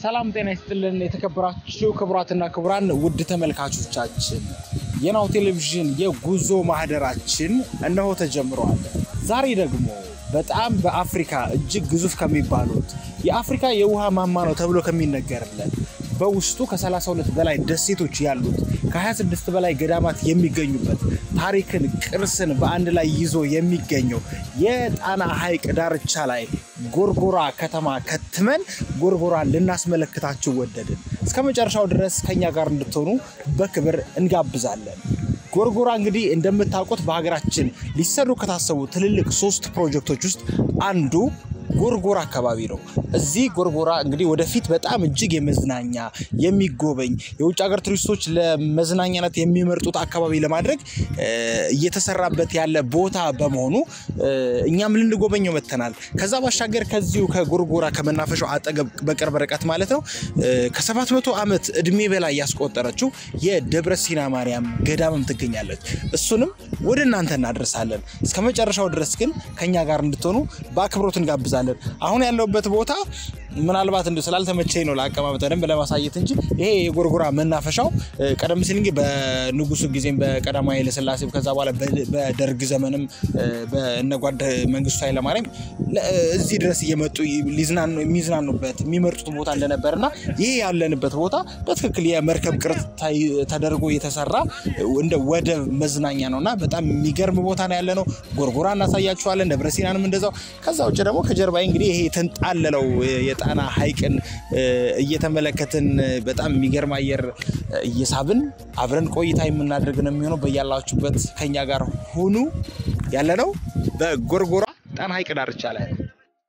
ሰላም ጤና ይስጥልን። የተከበራችሁ ክቡራትና ክቡራን ውድ ተመልካቾቻችን የናሁ ቴሌቪዥን የጉዞ ማህደራችን እነሆ ተጀምሯል። ዛሬ ደግሞ በጣም በአፍሪካ እጅግ ግዙፍ ከሚባሉት የአፍሪካ የውሃ ማማ ነው ተብሎ ከሚነገርለት በውስጡ ከ32 በላይ ደሴቶች ያሉት ከ26 በላይ ገዳማት የሚገኙበት ታሪክን፣ ቅርስን በአንድ ላይ ይዞ የሚገኘው የጣና ሐይቅ ዳርቻ ላይ ጎርጎራ ከተማ ከትመን ጎርጎራን ልናስመለክታችሁ ወደድን። እስከ መጨረሻው ድረስ ከኛ ጋር እንድትሆኑ በክብር እንጋብዛለን። ጎርጎራ እንግዲህ እንደምታውቁት በሀገራችን ሊሰሩ ከታሰቡ ትልልቅ ሶስት ፕሮጀክቶች ውስጥ አንዱ ጎርጎራ አካባቢ ነው። እዚህ ጎርጎራ እንግዲህ ወደፊት በጣም እጅግ የመዝናኛ የሚጎበኝ የውጭ ሀገር ቱሪስቶች ለመዝናኛነት የሚመርጡት አካባቢ ለማድረግ እየተሰራበት ያለ ቦታ በመሆኑ እኛም ልንጎበኘው መጥተናል። ከዛ ባሻገር ከዚሁ ከጎርጎራ ከመናፈሻው አጠገብ በቅርብ ርቀት ማለት ነው ከሰባት መቶ ዓመት እድሜ በላይ ያስቆጠረችው የደብረ ሲና ማርያም ገዳምም ትገኛለች። እሱንም ወደ እናንተ እናደርሳለን። እስከ መጨረሻው ድረስ ግን ከኛ ጋር እንድትሆኑ በአክብሮት እንጋብዛለን። አሁን ያለውበት ቦታ ምናልባት እንዲ ስላልተመቸኝ ነው ለአቀማመጥ በደንብ ለማሳየት እንጂ ይሄ የጎርጎራ መናፈሻው ቀደም ሲል እንግዲህ በንጉሱ ጊዜም በቀዳማዊ ኃይለሥላሴ ከዛ በኋላ በደርግ ዘመንም በእነጓድ መንግስቱ ኃይለማርያም እዚህ ድረስ እየመጡ የሚዝናኑበት የሚመርጡት ቦታ እንደነበር እና ይህ ያለንበት ቦታ በትክክል የመርከብ ቅርጽ ተደርጎ የተሰራ እንደ ወደብ መዝናኛ ነው እና በጣም የሚገርም ቦታ ነው ያለ ነው። ጎርጎራ እናሳያችኋለን። ደብረ ሲናንም እንደዛው። ከዛ ውጭ ደግሞ ከጀርባዬ እንግዲህ ይሄ የተንጣለለው የጣና ሐይቅን እየተመለከትን በጣም የሚገርም አየር እየሳብን አብረን ቆይታ የምናደርግ ነው የሚሆነው። በያላችሁበት ከኛ ጋር ሁኑ። ያለ ነው በጎርጎራ ጣና ሐይቅ ዳርቻ ላይ ነው።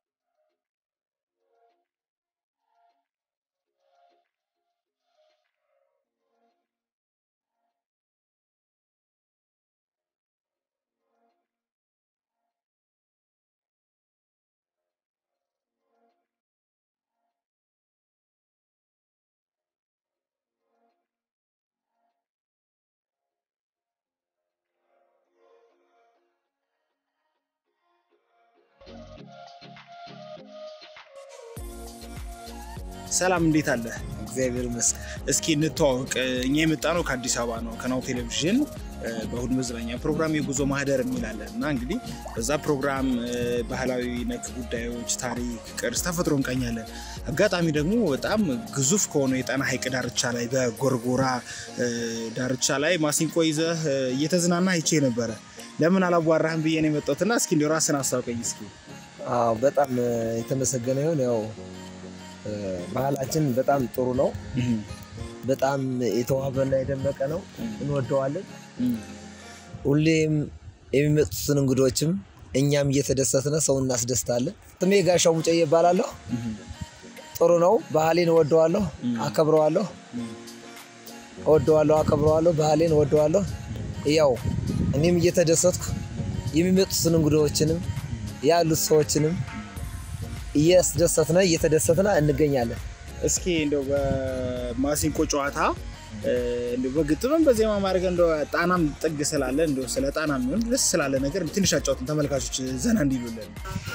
ሰላም እንዴት አለ? እግዚአብሔር ይመስገን። እስኪ እንተዋወቅ። እኛ የመጣ ነው ከአዲስ አበባ ነው ከናሁ ቴሌቪዥን በእሁድ መዝናኛ ፕሮግራም የጉዞ ማህደር እንላለን እና እንግዲህ በዛ ፕሮግራም ባህላዊ ነክ ጉዳዮች፣ ታሪክ፣ ቅርስ፣ ተፈጥሮ እንቃኛለን። አጋጣሚ ደግሞ በጣም ግዙፍ ከሆነው የጣና ሐይቅ ዳርቻ ላይ በጎርጎራ ዳርቻ ላይ ማሲንቆ ይዘህ እየተዝናና አይቼ ነበረ። ለምን አላዋራህም ብዬ ነው የመጣሁትና እስኪ እንዲያው ራስን አስታውቀኝ እስኪ። አዎ በጣም የተመሰገነ ይሁን። ያው ባህላችን በጣም ጥሩ ነው። በጣም የተዋበና የደመቀ ነው። እንወደዋለን። ሁሌም የሚመጡትን እንግዶችም እኛም እየተደሰትነ ሰው እናስደስታለን። ስሜ ጋሻው ሙጨዬ እባላለሁ። ጥሩ ነው። ባህሌን እወደዋለሁ፣ አከብረዋለሁ። እወደዋለሁ፣ አከብረዋለሁ። ባህሌን እወደዋለሁ። ያው እኔም እየተደሰትኩ የሚመጡትን እንግዶችንም ያሉት ሰዎችንም እያስደሰትነ እየተደሰትነ እንገኛለን። እስኪ እንደው በማሲንቆ ጨዋታ እንደው በግጥምም በዜማ ማድረግ እንደው ጣናም ጥግ ስላለ እንደው ስለ ጣና የሚሆን ደስ ስላለ ነገር ትንሽ አጫውትን ተመልካቾች ዘና እንዲሉልን።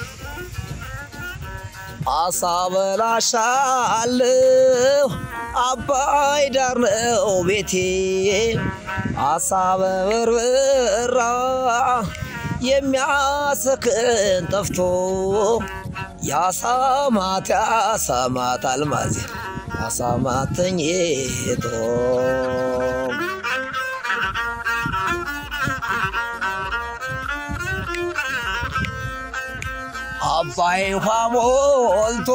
አሳ በላሻለሁ አባይ ዳር ነው ቤቴ አሳ በበርበራ የሚያሰክን ጠፍቶ ያሳማት ያሳማት አልማዜ ያሳማት ተኝቶ አባይ ውሃ ሞልቶ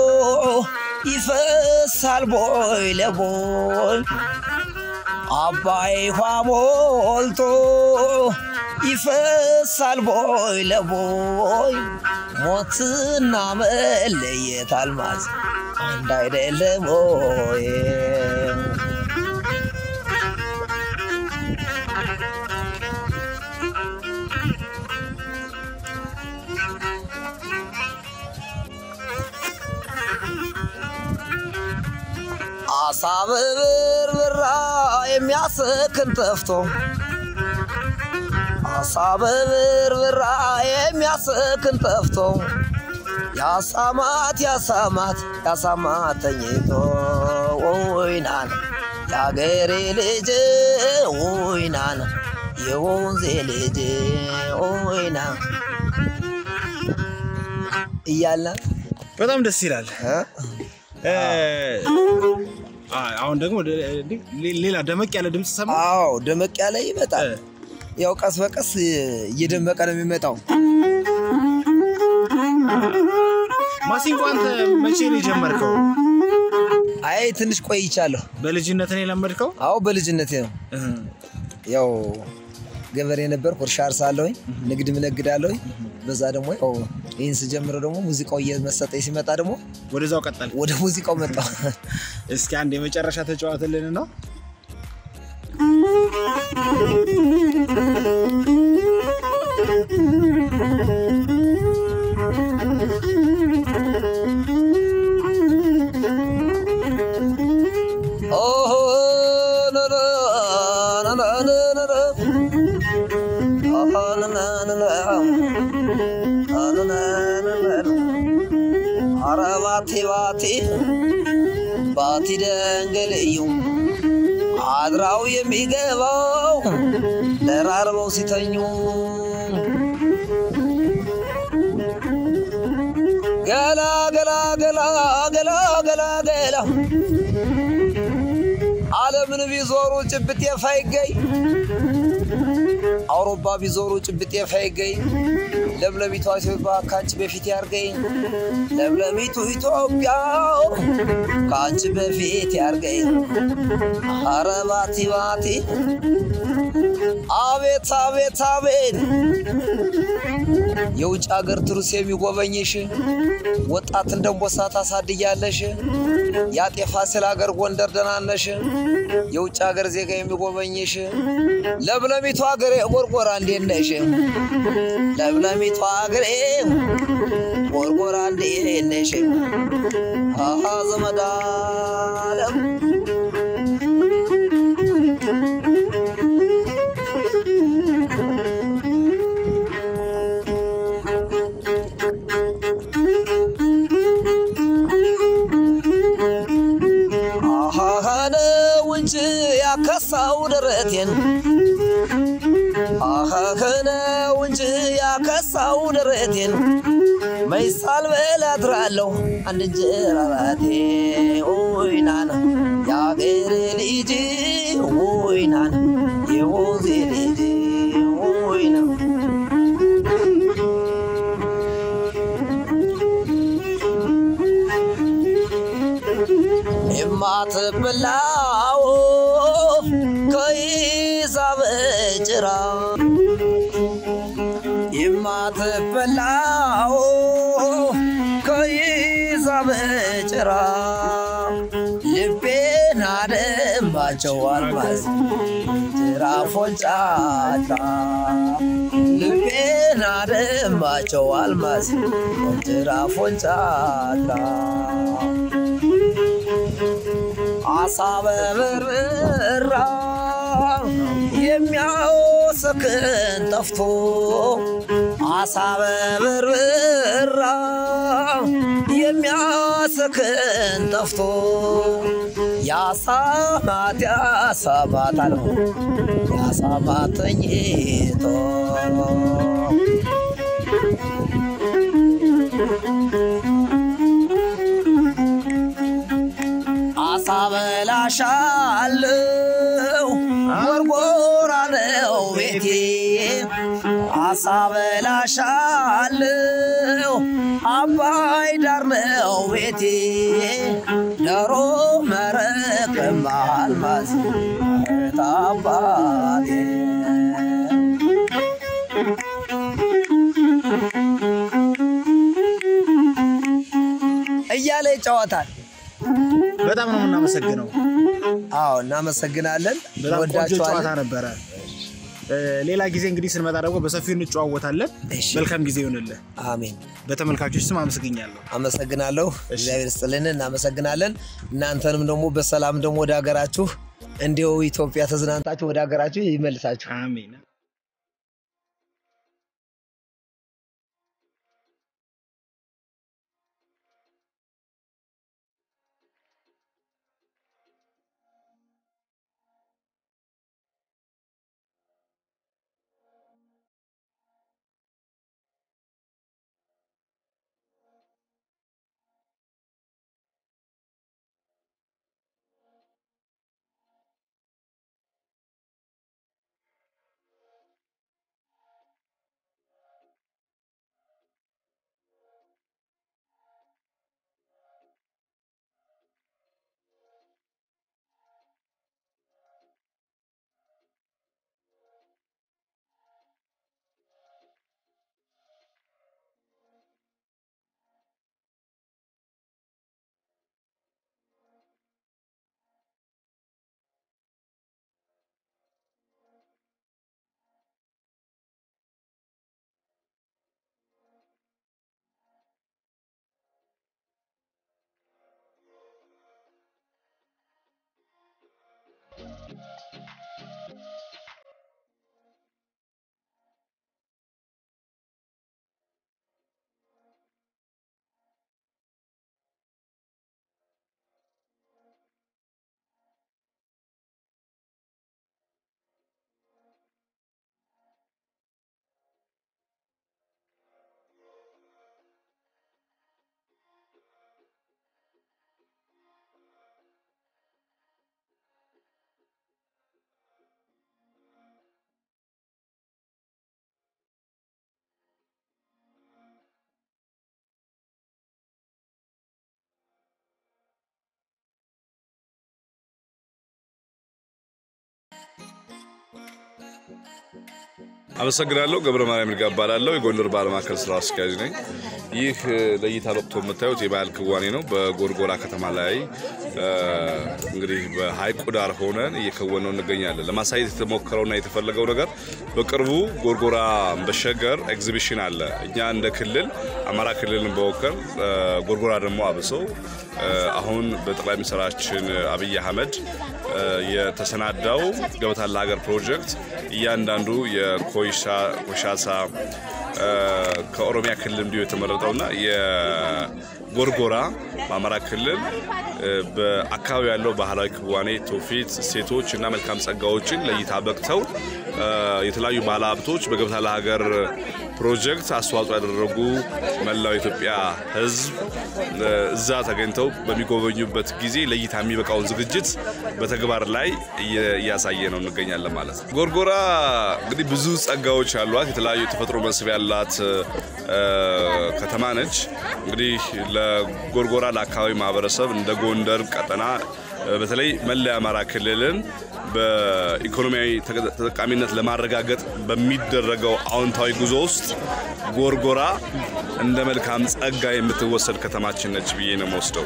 ይፈሳል ቦይ ለቦይ አባይ ውሃ ሞልቶ ይፈሳል ቦይ ለቦይ ሞትና መለየት አልማዝ አንድ አይደለም ወይ? አሳ በበርበራ የሚያሰክን ጠፍቶ አሳ በበርበራ የሚያሰክን ጠፍቶ ያሳማት ያሳማት ያሳማት ተኝቶ ወይናን የአገሬ ልጅ ወይናን የወንዜ ልጅ ወይና እያለ በጣም ደስ ይላል። እ? እ፣ አ- አሁን ደግሞ ሌ- ሌላ ደመቅ ያለ ድምፅ ሰማ። አዎ ደመቅ ያለ ይመጣል። ያው ቀስ በቀስ እየደመቀ ነው የሚመጣው። ማሲንቆ አንተ መቼ ነው የጀመርከው? አይ ትንሽ ቆይቻለሁ። በልጅነት ነው የለመድከው? አዎ በልጅነቴ ነው። እህ፣ ያው ገበሬ ነበርኩ፣ እርሻ አርሳለሁኝ፣ ንግድም እነግዳለሁኝ። በዛ ደግሞ ያው ይህን ስጀምረው ደግሞ ሙዚቃው እየመሰጠኝ ሲመጣ ደግሞ ወደዛው ቀጠል። ወደ ሙዚቃው መጣሁ። እስኪ አንድ የመጨረሻ ተጫዋትልን ነው። ኦሆ ነነ ነነ ነነ ኦሆ ነነ ነነ ነነ ነነ ኧረ ባቲ ባቲ ባቲ ደንገልዩ አድራው የሚገባው ደራርበው ሲተኙ ገላ ገላ ገላ ገላ ገላ ገላ ዓለምን ቢዞሩ ጭብጤ ፋይገኝ አውሮፓ ቢዞሩ ጭብጤ ፋይገኝ ለምለሚቷ ኢትዮጵያ ከአንቺ በፊት ያርገኝ ለምለሚቱ ኢትዮጵያ ከአንቺ በፊት ያርገኝ ኧረ ባቲ ባቲ አቤት አቤት አቤት የውጭ ሀገር ትሩስ የሚጎበኝሽ ወጣት እንደንቦሳ ታሳድያለሽ የአጤ ፋሲል ሀገር ጎንደር ደናነሽ የውጭ ሀገር ዜጋ የሚጎበኝሽ ለምለሚቱ ሀገሬ ጎርጎራ እንዴት ነሽ? ለምለሚቱ ሀገሬ ጎርጎራ እንዴት ነሽ? አሃ ዘመድ አለም አሃ ነው እንጂ ያከሳው ደረቴን አሃ ነው እንጂ ያከሳው ደረቴን መይሳል በል አድራለሁ አንድ እንጀራ ባቴ ኦይናና የአገሬ ልጅ ኦይናና የወንዜ ልጅ ኦይና የማትበላው ከይዛ በጭራ የማትበላው ከይዛ በጭራ ልቤን አደማቸው አልማዝ ጅራፎን ጫታ ልቤን አደማቸው አልማዝ ጅራፎን ጫታ አሳ በበርበራ የሚያወሰክን ጠፍቶ አሳ በበርበራ የሚያወሰክን ጠፍቶ ያሳማት ያሳማት አለው ያሳማት ተኝቶ አሳ በላሻለው ጎርጎራ ነው ቤቴ አሳ በላሻለው አባይ ዳር ነው ቤቴ ዶሮ መረቅ ማልማዝ ታባቴ እያለ ይጫወታል። በጣም ነው የምናመሰግነው። አዎ እናመሰግናለን። በጣም ቆንጆ ጨዋታ እንወዳችኋለን። ነበረ። እ፣ ሌላ ጊዜ እንግዲህ ስንመጣ ደግሞ በሰፊው እንጨዋወታለን። እሺ። መልካም ጊዜ ይሆንልህ። አሜን። በተመልካቾች ስም አመሰግኛለሁ። አመሰግናለሁ። እግዚአብሔር ስጥልን። እናመሰግናለን። እናንተንም ደግሞ በሰላም ደግሞ ወደ ሀገራችሁ እንዲሁ ኢትዮጵያ ተዝናንታችሁ ወደ ሀገራችሁ ይመልሳችሁ። አሜን። አመሰግናለሁ። ገብረ ማርያም ይርጋ እባላለሁ። የጎንደር ባህል ማዕከል ስራ አስኪያጅ ነኝ። ይህ ለእይታ በቅቶ የምታዩት የባህል ክዋኔ ነው። በጎርጎራ ከተማ ላይ እንግዲህ በሀይቁ ዳር ሆነን እየከወነው እንገኛለን። ለማሳየት የተሞከረውና የተፈለገው ነገር በቅርቡ ጎርጎራ በሸገር ኤግዚቢሽን አለ። እኛ እንደ ክልል አማራ ክልልን በወከል ጎርጎራ ደግሞ አብሰው አሁን በጠቅላይ ሚኒስትራችን አብይ አህመድ የተሰናዳው ገበታ ለሀገር ፕሮጀክት እያንዳንዱ የኮይሻሳ ከኦሮሚያ ክልል እንዲሁ የተመረጠውና የጎርጎራ በአማራ ክልል በአካባቢ ያለው ባህላዊ ክዋኔ፣ ትውፊት፣ እሴቶች እና መልካም ጸጋዎችን ለእይታ በቅተው የተለያዩ ባለ ሀብቶች በገበታ ለሀገር ፕሮጀክት አስተዋጽኦ ያደረጉ መላው ኢትዮጵያ ሕዝብ እዛ ተገኝተው በሚጎበኙበት ጊዜ ለእይታ የሚበቃውን ዝግጅት በተግባር ላይ እያሳየ ነው እንገኛለን ማለት ነው። ጎርጎራ እንግዲህ ብዙ ጸጋዎች ያሏት የተለያዩ የተፈጥሮ መስህብ ያላት ከተማ ነች። እንግዲህ ለጎርጎራ ለአካባቢ ማህበረሰብ እንደ ጎንደር ቀጠና በተለይ መላ የአማራ ክልልን በኢኮኖሚያዊ ተጠቃሚነት ለማረጋገጥ በሚደረገው አዎንታዊ ጉዞ ውስጥ ጎርጎራ እንደ መልካም ጸጋ የምትወሰድ ከተማችን ነች ብዬ ነው የምወስደው።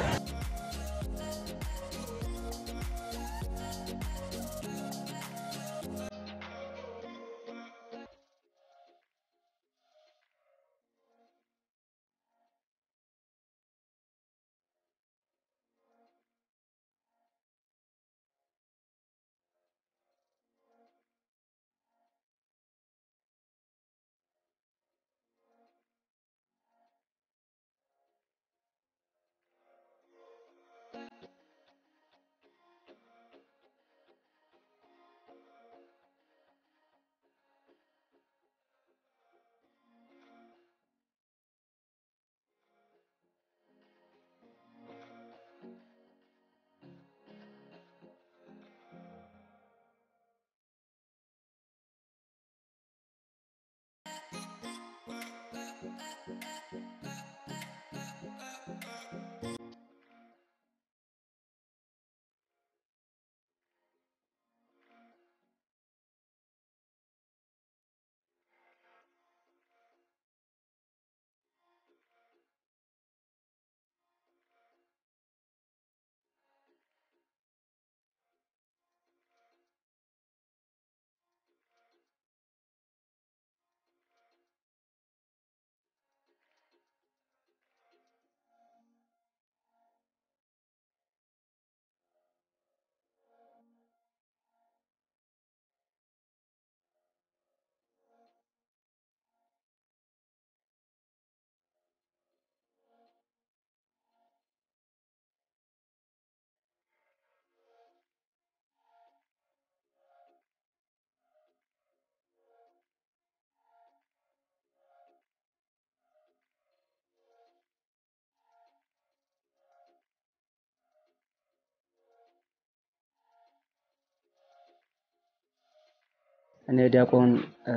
እኔ ዲያቆን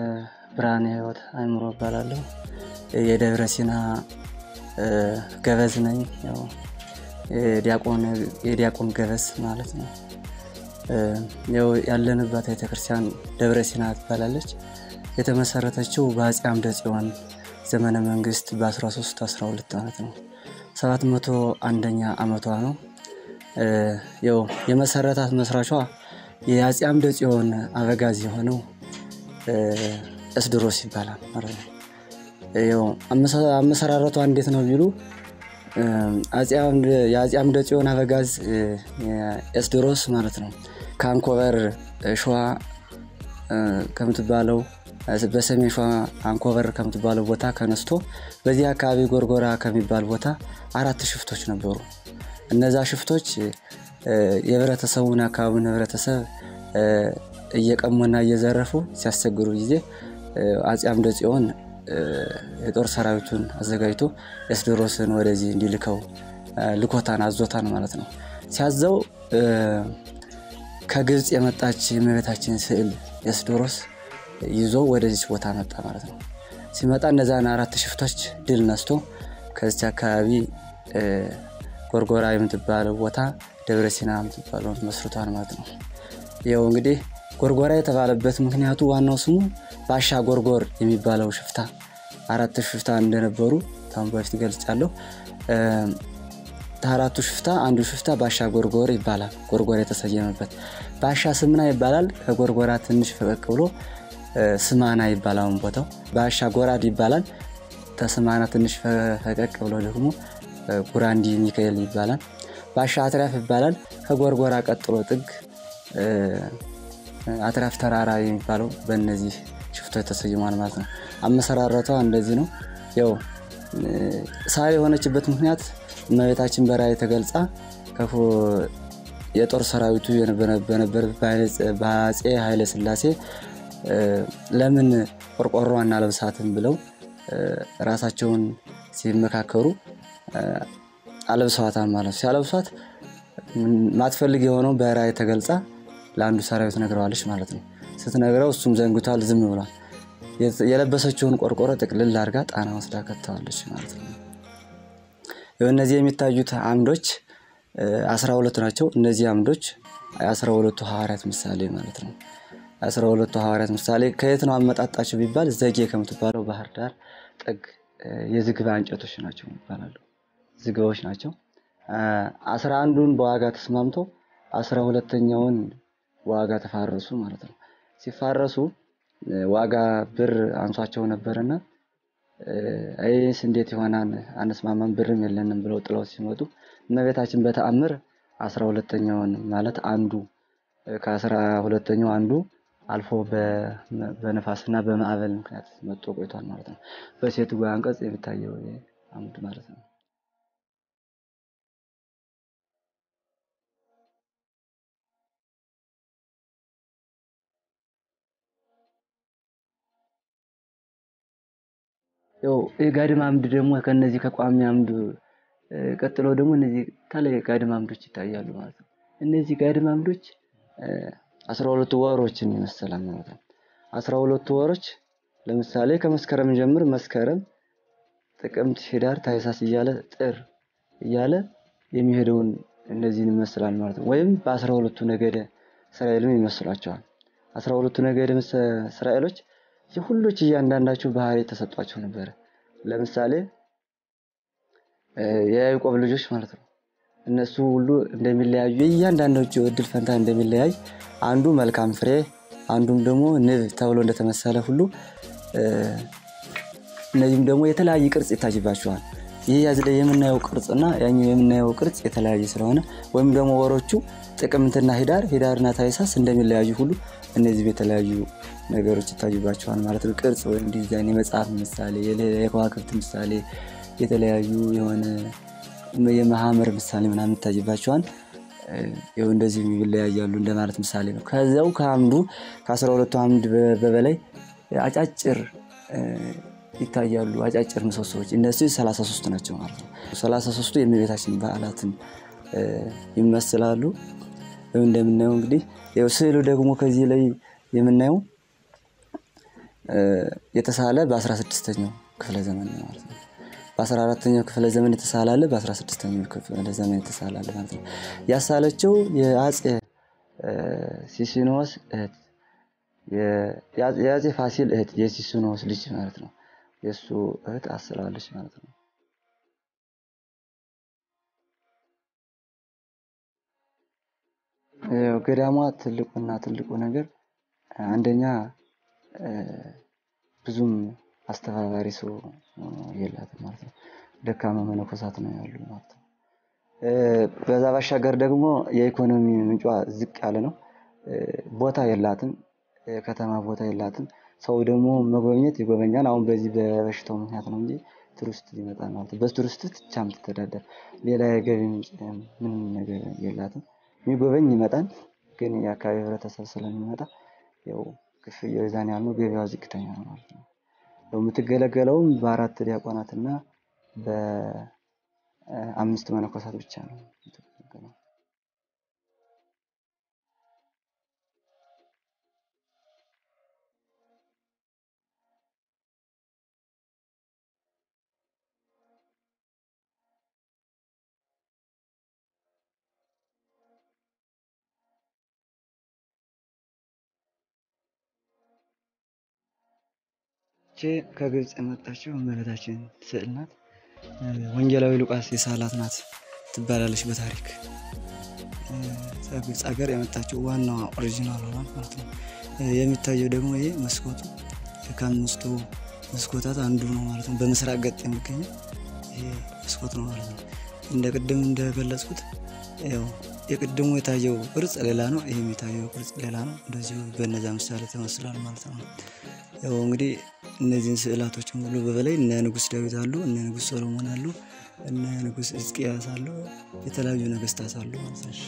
ብርሃነ ሕይወት አእምሮ እባላለሁ። የደብረ ሲና ገበዝ ነኝ። ያው የዲያቆን ገበዝ ማለት ነው። ያው ያለንባት ቤተክርስቲያን ደብረ ሲና ትባላለች። የተመሰረተችው በአፄ አምደ ጽዮን ዘመነ መንግስት በ13 12 ማለት ነው። 701ኛ ዓመቷ ነው። ያው የመሰረታት መስራቿ የአፄ አምደ ጽዮን አበጋዝ የሆነው እስድሮስ ይባላል ማለት ነው። ያው አመሰራረቷ እንዴት ነው ቢሉ የአፄ አምደ ጽዮን አበጋዝ ኤስድሮስ ማለት ነው ከአንኮበር ሸዋ ከምትባለው በሰሜን ሸዋ አንኮበር ከምትባለው ቦታ ከነስቶ በዚህ አካባቢ ጎርጎራ ከሚባል ቦታ አራት ሽፍቶች ነበሩ። እነዛ ሽፍቶች የህብረተሰቡን አካባቢውን ህብረተሰብ እየቀሙና እየዘረፉ ሲያስቸግሩ ጊዜ አፄ አምደ ጽዮን የጦር ሰራዊቱን አዘጋጅቶ ኤስድሮስን ወደዚህ እንዲልከው ልኮታን አዞታን ማለት ነው። ሲያዘው ከግብፅ የመጣች የእመቤታችን ስዕል ኤስድሮስ ይዞ ወደዚች ቦታ መጣ ማለት ነው። ሲመጣ እነዛን አራት ሽፍቶች ድል ነስቶ ከዚች አካባቢ ጎርጎራ የምትባለው ቦታ ደብረ ሲና የምትባለውን መስርቷል ማለት ነው። ይኸው እንግዲህ ጎርጎራ የተባለበት ምክንያቱ ዋናው ስሙ ባሻ ጎርጎር የሚባለው ሽፍታ አራት ሽፍታ እንደነበሩ ታሁን በፊት ገልጫለሁ። ከአራቱ ሽፍታ አንዱ ሽፍታ ባሻ ጎርጎር ይባላል። ጎርጎራ የተሰየመበት ባሻ ስምና ይባላል። ከጎርጎራ ትንሽ ፈቀቅ ብሎ ስማና ይባላል ቦታው። ባሻ ጎራድ ይባላል። ተስማና ትንሽ ፈቀቅ ብሎ ደግሞ ጉራንዲ ሚካኤል ይባላል። ባሻ አትራፍ ይባላል። ከጎርጎራ ቀጥሎ ጥግ አትራፍ ተራራ የሚባለው በእነዚህ ሽፍቶች ተሰይሟል ማለት ነው። አመሰራረቷ እንደዚህ ነው። ያው ሳር የሆነችበት ምክንያት እመቤታችን በራእይ ተገልጻ የጦር ሰራዊቱ በነበር በአፄ ኃይለ ሥላሴ ለምን ቆርቆሮ አናለብሳትም ብለው ራሳቸውን ሲመካከሩ አለብሰዋታል ማለት ነው። ሲያለብሷት ማትፈልግ የሆነው በራእይ ተገልጻ ለአንዱ ሰራዊት ነግረዋለች ማለት ነው። ስትነግረው እሱም ዘንግቷል፣ ዝም ብሏል። የለበሰችውን ቆርቆሮ ጥቅልል አድርጋ ጣና ወስዳ ከተዋለች ማለት ነው። እነዚህ የሚታዩት አምዶች አስራ ሁለት ናቸው። እነዚህ አምዶች የአስራ ሁለቱ ሐዋርያት ምሳሌ ማለት ነው። አስራ ሁለቱ ሐዋርያት ምሳሌ ከየት ነው አመጣጣቸው ቢባል ዘጌ ከምትባለው ባህር ዳር ጥግ የዝግባ እንጨቶች ናቸው ይባላሉ። ዝግባዎች ናቸው። አስራ አንዱን በዋጋ ተስማምቶ አስራ ሁለተኛውን ዋጋ ተፋረሱ ማለት ነው። ሲፋረሱ ዋጋ ብር አንሷቸው ነበርና ይህስ እንዴት ይሆናል አንስማማም፣ ብርም የለንም ብለው ጥለው ሲመጡ እመቤታችን በተአምር አስራ ሁለተኛውን ማለት አንዱ ከአስራ ሁለተኛው አንዱ አልፎ በነፋስና በማዕበል ምክንያት መጥቶ ቆይቷል ማለት ነው። በሴቱ አንቀጽ የሚታየው አምድ ማለት ነው። ያው የጋድም አምድ ደግሞ ከነዚህ ከቋሚ አምድ ቀጥሎ ደግሞ እነዚህ ተለይ ጋድም አምዶች ይታያሉ ማለት ነው። እነዚህ ጋድም አምዶች አስራ ሁለቱ ወሮችን ይመስላል ማለት ነው። አስራ ሁለቱ ወሮች ለምሳሌ ከመስከረም ጀምር መስከረም፣ ጥቅምት፣ ህዳር፣ ታኅሳስ እያለ ጥር እያለ የሚሄደውን እነዚህን ይመስላል ማለት ነው። ወይም በአስራ ሁለቱ ነገደ እስራኤልም ይመስሏቸዋል። አስራ ሁለቱ ነገደ እስራኤሎች ሁሎች እያንዳንዳቸው ባህሪ ተሰጧቸው ነበረ። ለምሳሌ የያዕቆብ ልጆች ማለት ነው። እነሱ ሁሉ እንደሚለያዩ የእያንዳንዳቸው እድል ፈንታ እንደሚለያይ አንዱ መልካም ፍሬ አንዱም ደግሞ ንብ ተብሎ እንደተመሰለ ሁሉ እነዚህም ደግሞ የተለያየ ቅርጽ ይታይባቸዋል። ይህ ያዝ ላይ የምናየው ቅርጽና ያኛው የምናየው ቅርጽ የተለያየ ስለሆነ ወይም ደግሞ ወሮቹ ጥቅምትና ህዳር ህዳርና ታኅሳስ እንደሚለያዩ ሁሉ እነዚህ የተለያዩ ነገሮች ይታዩባቸዋል ማለት ነው። ቅርጽ ወይም ዲዛይን፣ የመጽሐፍ ምሳሌ፣ የከዋክብት ምሳሌ፣ የተለያዩ የሆነ የመሐመር ምሳሌ ምናምን ይታይባቸዋል። ይኸው እንደዚህ ይለያያሉ እንደማለት ምሳሌ ነው። ከዚያው ከአምዱ ከአስራ ሁለቱ አምድ በበላይ አጫጭር ይታያሉ። አጫጭር ምሰሶዎች እነሱ ሰላሳ ሶስት ናቸው ማለት ነው። ሰላሳ ሶስቱ የእመቤታችን በዓላትን ይመስላሉ። እንደምናየው እንግዲህ ይኸው ስዕሉ ደግሞ ከዚህ ላይ የምናየው የተሳለ በአስራ ስድስተኛው ክፍለ ዘመን ነው ማለት ነው። በአስራ አራተኛው ክፍለ ዘመን የተሳለ አለ፣ በአስራ ስድስተኛው ክፍለ ዘመን የተሳለ አለ ማለት ነው። ያሳለችው የአፄ ሲሲኖስ እህት የአፄ ፋሲል እህት የሲሲኖስ ልጅ ማለት ነው። የእሱ እህት አስላለች ማለት ነው። ገዳሟ ትልቁና ትልቁ ነገር አንደኛ ብዙም አስተባባሪ ሰው የላትም ማለት ነው። ደካማ መነኮሳት ነው ያሉ ማለት ነው። በዛ ባሻገር ደግሞ የኢኮኖሚ ምንጯ ዝቅ ያለ ነው። ቦታ የላትም፣ ከተማ ቦታ የላትም። ሰው ደግሞ መጎብኘት ይጎበኛል። አሁን በዚህ በበሽታው ምክንያት ነው እንጂ ቱሪስት ይመጣል ማለት ነው። በቱሪስት ብቻ የምትተዳደር ሌላ የገቢ ምንጭ ምንም ነገር የላትም። የሚጎበኝ ይመጣል፣ ግን የአካባቢ ህብረተሰብ ስለሚመጣ ያው ክፍያው የዛን ያህል ነው። ገበያው ዝቅተኛ ነው ማለት ነው። የምትገለገለውም በአራት ዲያቆናት እና በአምስት መነኮሳት ብቻ ነው የምትገለገለው። ይቺ ከግብፅ የመጣችው እመቤታችን ስዕል ናት። ወንጌላዊ ሉቃስ የሳላት ናት ትባላለች በታሪክ ከግብፅ ሀገር የመጣችው ዋናዋ ኦሪጂናል ሆኗል ማለት ነው። የሚታየው ደግሞ ይህ መስኮቱ ከአምስቱ መስኮታት አንዱ ነው ማለት ነው። በምስራቅ ገጥ የሚገኘው ይሄ መስኮት ነው ማለት ነው። እንደ ቅድም እንደገለጽኩት ያው የቅድሙ የታየው ቅርጽ ሌላ ነው፣ ይህም የታየው ቅርጽ ሌላ ነው። እንደዚሁ በነዛ ምሳሌ ተመስሏል ማለት ነው። ያው እንግዲህ እነዚህን ስዕላቶችን ሁሉ በበላይ እነ ንጉሥ ዳዊት አሉ፣ እነ ንጉሥ ሰሎሞን አሉ፣ እነ ንጉሥ ሕዝቅያስ አሉ፣ የተለያዩ ነገስታት አሉ ማለት ነው።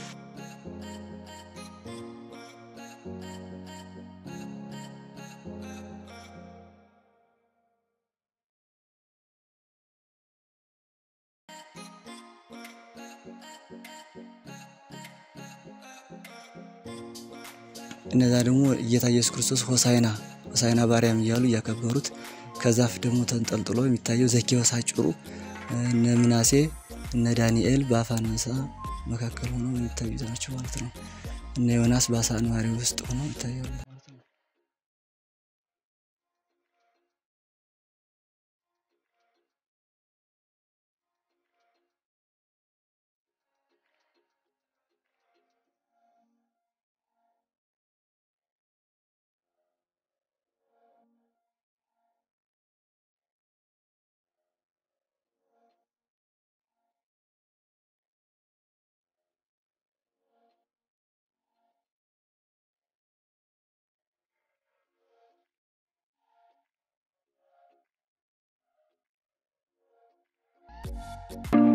እነዛ ደግሞ ጌታ ኢየሱስ ክርስቶስ ሆሳይና ሆሳይና ባርያም እያሉ እያከበሩት ከዛፍ ደግሞ ተንጠልጥሎ የሚታየው ዘኬዎስ አጭሩ እነ ምናሴ እነ ዳንኤል በአፈ አንበሳ መካከል ሆነው የሚታዩት ናቸው ማለት ነው። እነ ዮናስ በአሳ አንባሪ ውስጥ ሆነው ይታያሉ ማለት ነው። ነው።